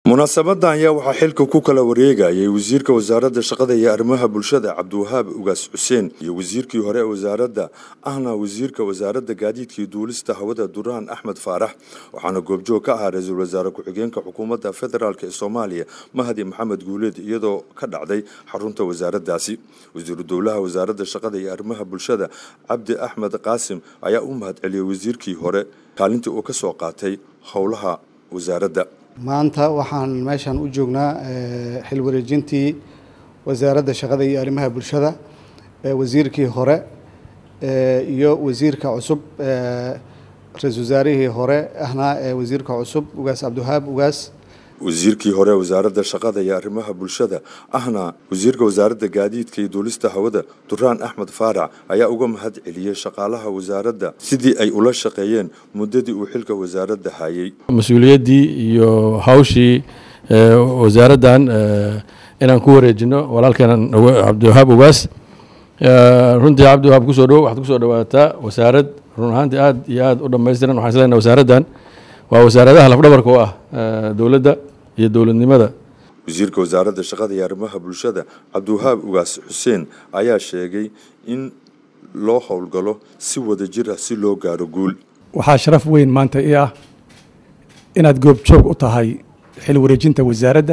munaasabadan ayaa waxaa xilka ku kala wareegayay wasiirka wasaaradda shaqada iyo arrimaha bulshada cabdiwahaab ugaas xuseen iyo wasiirkii hore ee wasaaradda ahna wasiirka wasaaradda gaadiidka iyo duulista hawada duraan axmed faarax waxaana goobjoog ka ahaa ra-iisul wasaare ku-xigeenka xukuumadda federaalk ee soomaaliya mahdi maxamed guuleed iyadoo ka dhacday xarunta wasaaraddaasi wasiiru dowlaha wasaaradda shaqada iyo arrimaha bulshada cabdi axmed qaasim ayaa u mahadceliyey wasiirkii hore kaalintii uu ka soo qaatay howlaha wasaaradda maanta waxaan meeshan u joognaa xil wareejintii wasaaradda shaqada iyo arrimaha bulshada wasiirkii hore iyo wasiirka cusub ra-isul wasaarihii hore ahna wasiirka cusub ugaas cabdiwahaab ugaas wasiirkii hore wasaaradda shaqada iyo arrimaha bulshada ahna wasiirka wasaaradda gaadiidka iyo duulista hawada duraan axmed faarac ayaa uga mahad celiyey shaqaalaha wasaaradda sidii ay ula shaqeeyeen muddadii uu xilka wasaaradda hayay mas-uuliyaddii iyo hawshii wasaaraddan inaan ku wareejino walaalkeenan cabdiwahaab ugaas runtii cabdiwahaab kusoo dhowo waxaad kusoo dhawaataa wasaarad run ahaantii aad iyo aad u dhammaystiran waxaan islenahay wasaaraddan waa wasaaradaha lafdhabarka u ah dowladda iyo dowladnimada wasiirka wasaaradda shaqada iyo arrimaha bulshada cabdiwahaab ugaas xuseen ayaa sheegay in loo howlgalo si wada jir ah si loo gaaro guul waxaa sharaf weyn maanta ii ah inaad goobjoog u tahay xil wareejinta wasaaradda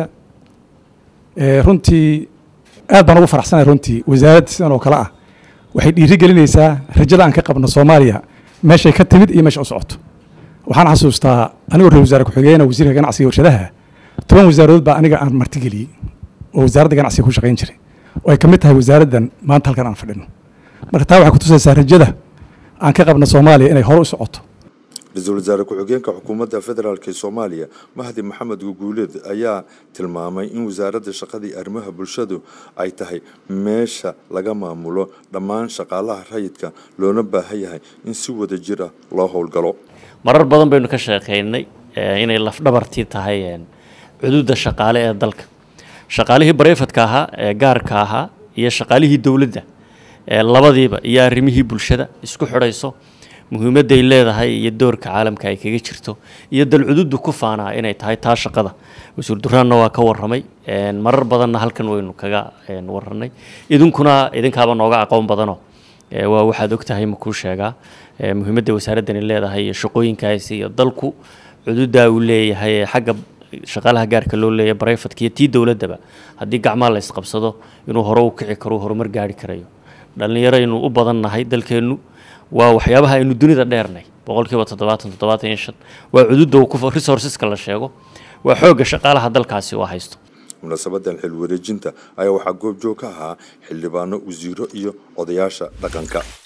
runtii aad baan ugu faraxsanahay runtii wasaarad sidan oo kale ah waxay dhiiri gelinaysaa rajada aan ka qabno soomaaliya meeshay ka timid iyo meesha u socoto waxaan xasuustaa anigoo ra-isul wasaare ku-xigeenna wasiirka ganacsiga warshadaha toban wasaaradood baa aniga aan martigeliyey oo wasaaradda ganacsiga ku shaqayn jiray oo ay ka mid tahay wasaaraddan maanta halkan aan fadhino marka taa waxay kutusaysaa rajada aan ka qabno soomaaliya inay hore u socoto ra-iisul wasaare ku-xigeenka xukuumadda federaalk ee soomaaliya mahdi maxamed guguuleed ayaa tilmaamay in wasaaradda shaqada iyo arrimaha bulshadu ay tahay meesha laga maamulo dhammaan shaqaalaha rayidka loona baahan yahay in si wada jir ah loo howlgalo marar badan baynu ka sheekaynay inay lafdhabartii tahay cududa shaqaale ee dalka shaqaalihii barefadka ahaa ee gaarka ahaa iyo shaqaalihii dowladda labadiiba iyo arrimihii bulshada isku xidhayso muhiimadday leedahay iyo doorka caalamka ay kaga jirto iyo dalcududu ku faanaa inay tahay taa shaqada wasiir duraanna waa ka waramay marar badanna halkan waynu kaga waranay idinkuna idinkaaba nooga aqoon badano waa waxaad ogtahay makuu sheegaa muhiimadda wasaaraddani leedahay iyo shaqooyinkaasi iyo dalku cududaa uu leeyahay ee xagga shaqaalaha gaarka loo leeyahay barefadka iyo tii dowladdaba haddii gacmaa la isqabsado inuu hore u kici karo horumar gaari karayo dhallinyaro aynu u badan nahay dalkeennu waa waxyaabaha aynu dunida dheernay boqolkiiba toddobaatan toddobaatan iyo shan waa cududa resourceska la sheego waa xoogga shaqaalaha dalkaasi oo haysto munaasabadan xil wareejinta ayaa waxaa goobjoog ka ahaa xildhibaano wasiiro iyo odayaasha dhaqanka